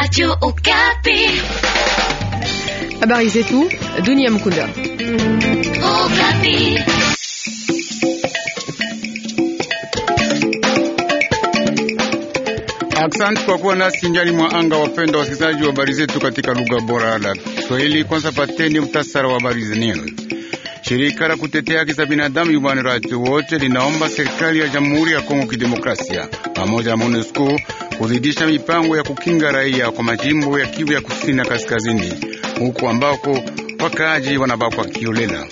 Radio Okapi. Habari zetu dunia mkunda. Okapi. Asante kwa kuwa nasi njani mwa anga, wapenda wasikilizaji wa habari zetu katika lugha bora la Kiswahili. Kwanza pateni mtasara wa habari zenyewe. Shirika la kutetea haki za binadamu Human Rights Watch linaomba serikali ya Jamhuri ya Kongo Kidemokrasia pamoja na MONUSCO kuzidisha mipango ya kukinga raia kwa majimbo ya Kivu ya kusini na kaskazini, huku ambako wakaaji wanabakwa kiolela.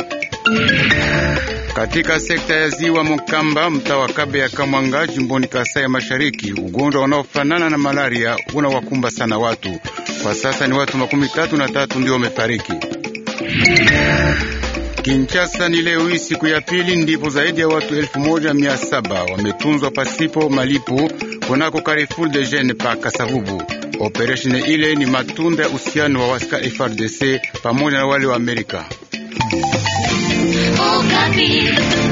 Katika sekta ya ziwa Mokamba, mtaa wa Kabe ya Kamwanga, jimboni Kasai ya Mashariki, ugonjwa unaofanana na malaria unawakumba sana watu. Kwa sasa ni watu makumi tatu na tatu ndio wamefariki. Kinshasa ni leo hii siku ya pili ndipo zaidi ya watu elfu moja mia saba wametunzwa pasipo malipo kunako Carrefour de Jeune pa Kasavubu. Operesheni ile ni matunda ya uhusiano wa waska FRDC pamoja na wale wa Amerika. Okapi.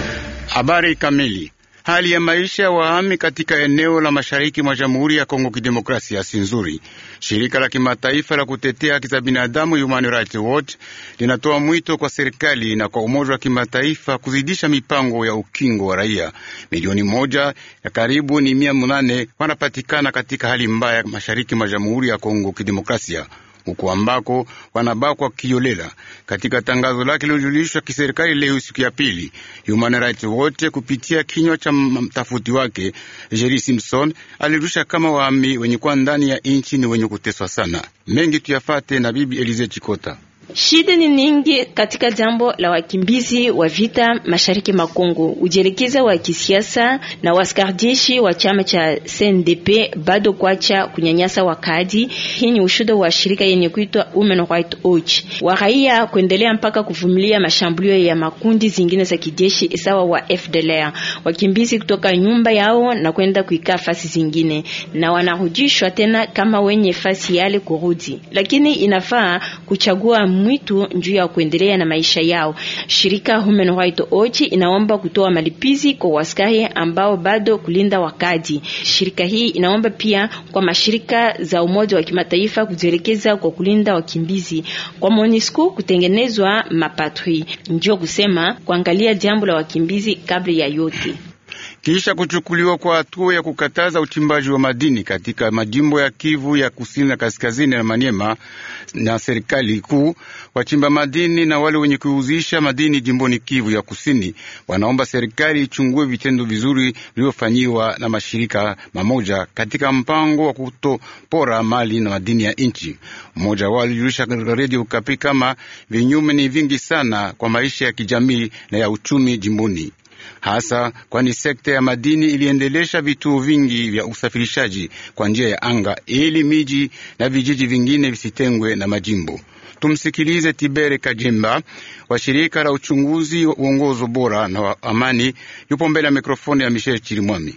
Habari kamili. Hali ya maisha ya wahami katika eneo la mashariki mwa Jamhuri ya Kongo Kidemokrasia si nzuri. Shirika la kimataifa la kutetea haki za binadamu Human Rights Watch linatoa mwito kwa serikali na kwa Umoja wa Kimataifa kuzidisha mipango ya ukingo wa raia. Milioni moja ya karibu ni mia munane wanapatikana katika hali mbaya mashariki mwa Jamhuri ya Kongo Kidemokrasia huko ambako wanabakwa kiolela. Katika tangazo lake lilojulishwa kiserikali leo siku ya pili, Human Rights Watch kupitia kinywa cha mtafuti wake Jerry Simpson alirusha kama wahami wenye kuwa ndani ya nchi ni wenye kuteswa sana. Mengi tuyafate na bibi Elize Chikota. Shida ni nyingi katika jambo la wakimbizi wa vita mashariki mwa Kongo. Ujelekeza wa kisiasa na waskardishi wa chama cha CNDP bado kwacha kunyanyasa wakadi. Hii ni ushuda wa shirika yenye kuitwa Human Rights Watch. Wa raia kuendelea mpaka kuvumilia mashambulio ya makundi zingine za kijeshi sawa wa FDLR. Wakimbizi kutoka nyumba yao na kwenda kuikaa fasi zingine na wanarudishwa tena kama wenye fasi yale kurudi. Lakini inafaa kuchagua mwitu njuu ya kuendelea na maisha yao. Shirika Human Rights Watch inaomba kutoa malipizi kwa waskari ambao bado kulinda wakadi. Shirika hii inaomba pia kwa mashirika za Umoja wa Kimataifa kujielekeza kwa kulinda wakimbizi, kwa MONUSCO kutengenezwa mapatri, njoo kusema kuangalia jambo la wakimbizi kabla ya yote. Kisha kuchukuliwa kwa hatua ya kukataza uchimbaji wa madini katika majimbo ya Kivu ya kusini na kaskazini na Maniema na serikali kuu, wachimba madini na wale wenye kuuzisha madini jimboni Kivu ya kusini wanaomba serikali ichungue vitendo vizuri vilivyofanyiwa na mashirika mamoja katika mpango wa kutopora mali na madini ya nchi. Mmoja wao alijulisha redio Kapi kama vinyume ni vingi sana kwa maisha ya kijamii na ya uchumi jimboni hasa kwani sekta ya madini iliendelesha vituo vingi vya usafirishaji kwa njia ya anga ili miji na vijiji vingine visitengwe na majimbo. Tumsikilize Tibere Kajimba wa shirika la uchunguzi wa uongozo bora na wa amani, yupo mbele ya mikrofoni ya Michel Chirimwami.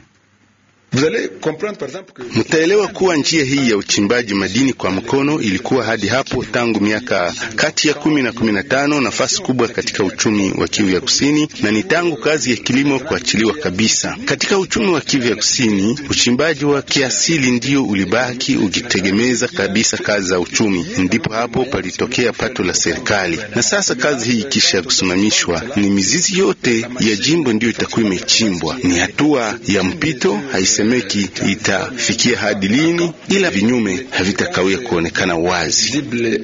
Mtaelewa kuwa njia hii ya uchimbaji madini kwa mkono ilikuwa hadi hapo tangu miaka kati ya kumi na kumi na tano nafasi kubwa katika uchumi wa Kivu ya Kusini, na ni tangu kazi ya kilimo kuachiliwa kabisa katika uchumi wa Kivu ya Kusini. Uchimbaji wa kiasili ndio ulibaki ukitegemeza kabisa kazi za uchumi, ndipo hapo palitokea pato la serikali. Na sasa kazi hii ikisha kusimamishwa, ni mizizi yote ya jimbo ndiyo itakuwa imechimbwa. Ni hatua ya mpito haisemeki itafikia hadi lini, ila vinyume havitakawia kuonekana wazi.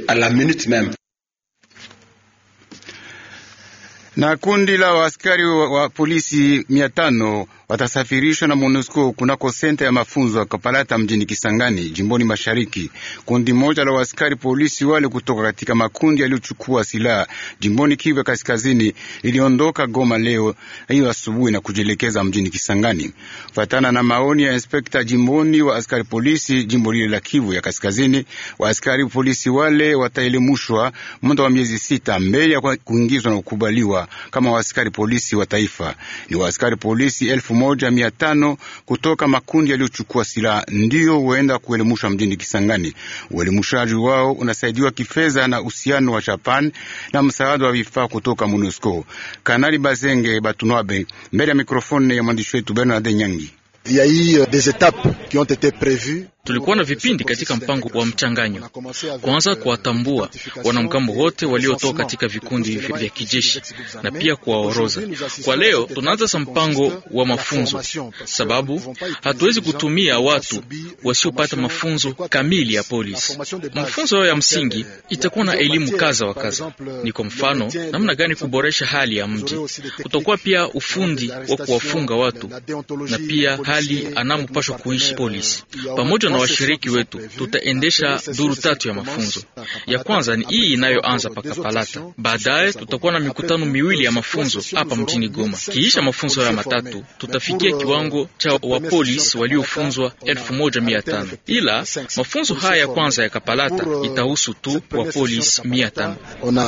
Na kundi la waaskari wa, wa polisi mia tano watasafirishwa na MONUSCO kunako senta ya mafunzo ya Kapalata mjini Kisangani, jimboni mashariki. Kundi moja la waaskari polisi wale kutoka katika makundi yaliyochukua silaha jimboni Kivu ya kaskazini liliondoka Goma leo hiyo asubuhi na kujielekeza mjini Kisangani, fatana na maoni ya inspekta jimboni wa askari polisi jimbo lile la Kivu ya kaskazini. Waaskari polisi wale wataelimushwa muda wa miezi sita mbele ya kuingizwa na kukubaliwa kama waaskari polisi wa taifa. Ni waaskari polisi elfu moja mia tano kutoka makundi yaliyochukua silaha ndiyo huenda kuelimushwa mjini Kisangani. Uelimushaji wao unasaidiwa kifedha na uhusiano wa Japan na msaada wa vifaa kutoka MONUSCO. Kanali Bazenge Batunwabe mbele ya mikrofoni ya mwandishi wetu Bernard Nyangi. Tulikuwa na vipindi katika mpango wa mchanganyo, kwanza kuwatambua wanamgambo wote waliotoka katika vikundi vya kijeshi na pia kuwaoroza. Kwa leo tunaanza sa mpango wa mafunzo, sababu hatuwezi kutumia watu wasiopata mafunzo kamili ya polisi. Mafunzo ya msingi itakuwa na elimu kaza wa kaza, ni kwa mfano namna gani kuboresha hali ya mji. Kutakuwa pia ufundi wa kuwafunga watu na pia hali anamopashwa kuishi polisi. Pamoja na washiriki wetu, tutaendesha duru tatu ya mafunzo. Ya kwanza ni hii inayoanza pakapalata. Baadaye tutakuwa na mikutano miwili ya mafunzo hapa mjini Goma. Kiisha mafunzo ya matatu, tutafikia kiwango cha wapolisi waliofunzwa elfu moja mia tano ila mafunzo haya ya kwanza ya Kapalata itahusu tu wapolisi mia tano.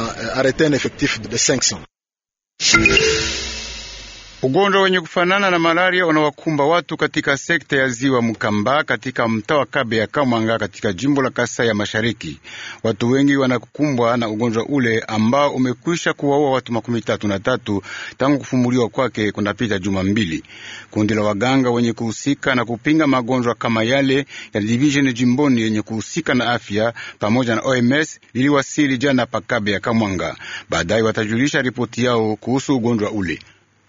Ugonjwa wenye kufanana na malaria unawakumba watu katika sekta ya ziwa Mkamba katika mtaa wa Kabe ya Kamwanga katika jimbo la Kasai ya Mashariki. Watu wengi wanakumbwa na ugonjwa ule ambao umekwisha kuwaua watu makumi tatu na tatu tangu kufumuliwa kwake kunapita juma mbili. Kundi la waganga wenye kuhusika na kupinga magonjwa kama yale ya divisheni jimboni yenye kuhusika na afya pamoja na OMS liliwasili jana pa Kabe ya Kamwanga. Baadaye watajulisha ripoti yao kuhusu ugonjwa ule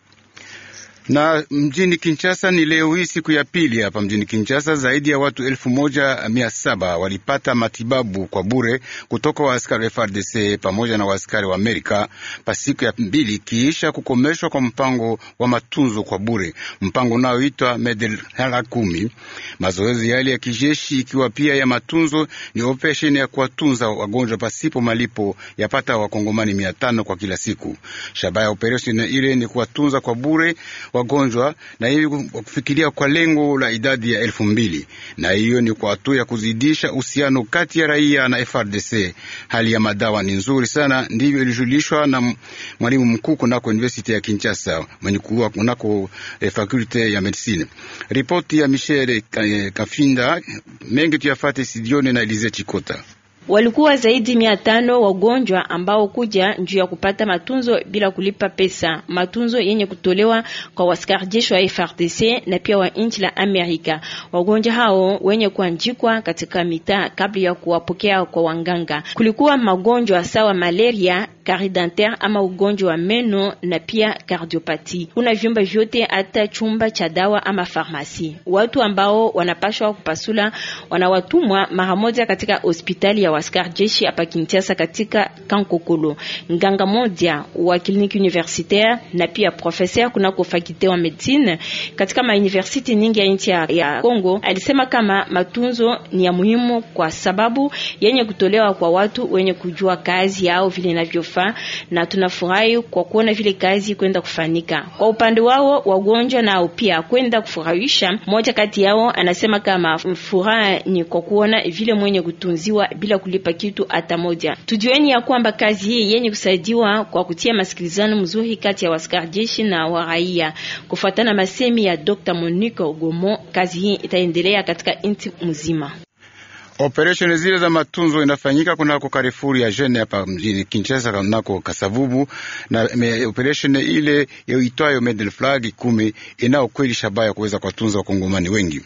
na mjini Kinshasa ni leo hii siku ya pili hapa mjini Kinshasa, zaidi ya watu elfu moja mia saba walipata matibabu kwa bure kutoka waaskari FRDC pamoja na waaskari wa Amerika pa siku ya mbili kiisha kukomeshwa kwa mpango wa matunzo kwa bure, mpango unaoitwa Medela kumi. Mazoezi yale ya kijeshi ikiwa pia ya matunzo ni operesheni ya kuwatunza wagonjwa pasipo malipo yapata wakongomani mia tano kwa kila siku. Shabaha ya operesheni ile ni kuwatunza kwa bure wagonjwa na hivi kufikiria kwa lengo la idadi ya elfu mbili na hiyo ni kwa hatua ya kuzidisha uhusiano kati ya raia na FRDC. Hali ya madawa ni nzuri sana, ndivyo ilijulishwa na mwalimu mkuu kunako University ya Kinshasa mwenye kuwa kunako eh, fakulte ya medicine. Ripoti ya Michel eh, Kafinda mengi tuyafate sidioni na Elize Chikota. Walikuwa zaidi mia tano wagonjwa ambao kuja njuu ya kupata matunzo bila kulipa pesa, matunzo yenye kutolewa kwa waskari jeshi wa FRDC na pia wa nchi la Amerika. Wagonjwa hao wenye kuanjikwa katika mitaa kabla ya kuwapokea kwa wanganga. Kulikuwa magonjwa sawa malaria, carie dentaire ama ugonjwa wa meno na pia cardiopati. Kuna vyumba vyote hata chumba cha dawa ama farmasi. Watu ambao wanapashwa kupasula wanawatumwa mara moja katika hospitali ya waskari jeshi hapa Kinshasa katika Kankokolo. Nganga moja wa kliniki universitaire na pia professeur kunako fakulte wa medicine katika ma university nyingi ya nchi ya Kongo alisema kama matunzo ni ya muhimu kwa sababu yenye kutolewa kwa watu wenye kujua kazi yao vile inavyofaa, na tunafurahi kwa kuona vile kazi kwenda kufanika. Kwa upande wao wagonjwa nao pia kwenda kufurahisha. Mmoja kati yao anasema kama furaha ni kwa kuona vile mwenye kutunziwa bila kulipa kitu hata moja. Tujueni ya kwamba kazi hii yenye kusaidiwa kwa kutia masikilizano mzuri kati ya waskari jeshi na wa raia. Kufuatana masemi ya Dr. Monique Gomo, kazi hii itaendelea katika nchi mzima. Operesheni zile za matunzo inafanyika kunako Karifuri ya Jene hapa mjini Kinshasa, kunako Kasavubu, na operesheni ile itwayo Medel Flag kumi inao kweli shabaha ya kuweza kuwatunza wakongomani wengi.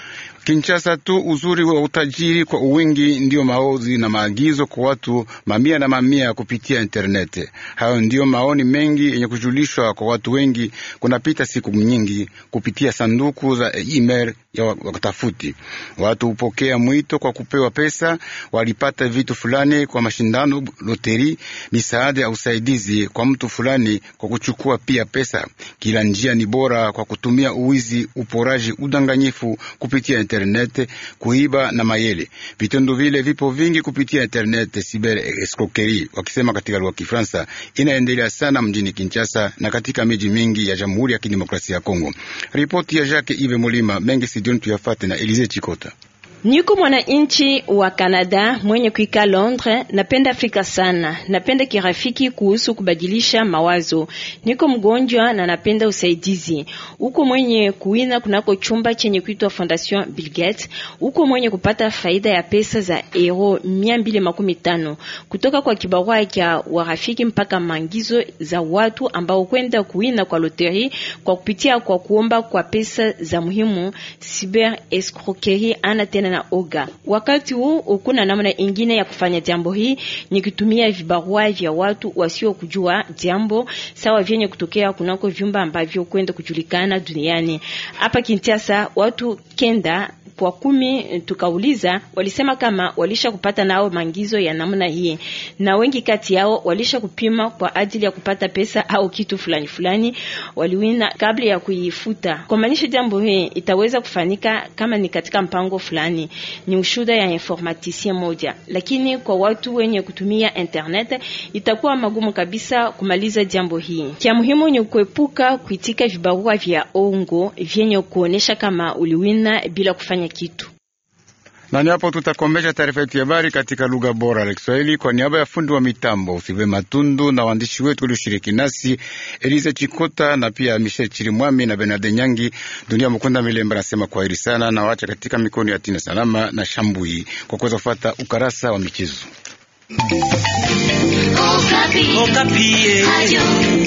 Kinshasa tu uzuri wa utajiri kwa uwingi ndiyo maozi na maagizo kwa watu mamia na mamia kupitia interneti. Hayo ndiyo maoni mengi yenye kujulishwa kwa watu wengi kunapita siku nyingi kupitia sanduku za email ya watafuti. Watu hupokea mwito kwa kupewa pesa, walipata vitu fulani kwa mashindano, loteri, misaada ya usaidizi kwa mtu fulani kwa kuchukua pia pesa. Kila njia ni bora kwa kutumia uwizi, uporaji, udanganyifu kupitia internet internet kuiba na mayele. Vitendo vile vipo vingi kupitia internet, cyber escroquerie wakisema katika lugha ya Kifaransa, inaendelea sana mjini Kinshasa na katika miji mingi ya Jamhuri ya Kidemokrasia ya Kongo. Ripoti ya Jacques Ive Mulima mengi sidioni tuyafate na Elize Chikota. Niko mwananchi wa Canada mwenye kuika Londres. Napenda Afrika sana, napenda kirafiki kuhusu kubadilisha mawazo. Niko mgonjwa na napenda usaidizi. Uko mwenye kuina kunako chumba chenye kuitwa Fondation Bill Gates. Uko mwenye kupata faida ya pesa za euro mia mbili makumi tano kutoka kwa kibarua cha warafiki mpaka mangizo za watu ambao kwenda kuina kwa loteri kwa kupitia kwa kuomba kwa pesa za muhimu. Cyber escroquerie ana tena na na oga. Wakati huu ukuna namna ingine ya kufanya jambo hii ni kutumia vibarua vya watu wasio kujua jambo sawa vyenye kutokea kunako vyumba ambavyo kwenda kujulikana duniani. Hapa Kinshasa watu kenda kwa kumi tukauliza, walisema kama walisha kupata nao mangizo ya namna hii, na wengi kati yao walisha kupima kwa ajili ya kupata pesa au kitu fulani fulani waliwina kabla ya kuifuta. Kwa maanisha jambo hii itaweza kufanyika kama ni katika mpango fulani, ni ushuda ya informaticien moja, lakini kwa watu wenye kutumia internet itakuwa magumu kabisa kumaliza jambo hii. Kia muhimu ni kuepuka kuitika vibarua vya ongo vyenye kuonesha kama uliwina bila kufanya kitu. Na ni hapo tutakomesha taarifa yetu ya habari katika lugha bora la Kiswahili kwa niaba ya fundi wa mitambo Usibe Matundu na waandishi wetu walioshiriki nasi Elize Chikota na pia Michel Chirimwami na Bernard Nyangi. Dunia Mukunda Milemba nasema kwaheri sana na wacha katika mikono ya Tina Salama na Shambui kwa kuweza kufuata ukarasa wa michezo. Okapi. Okapi. Radio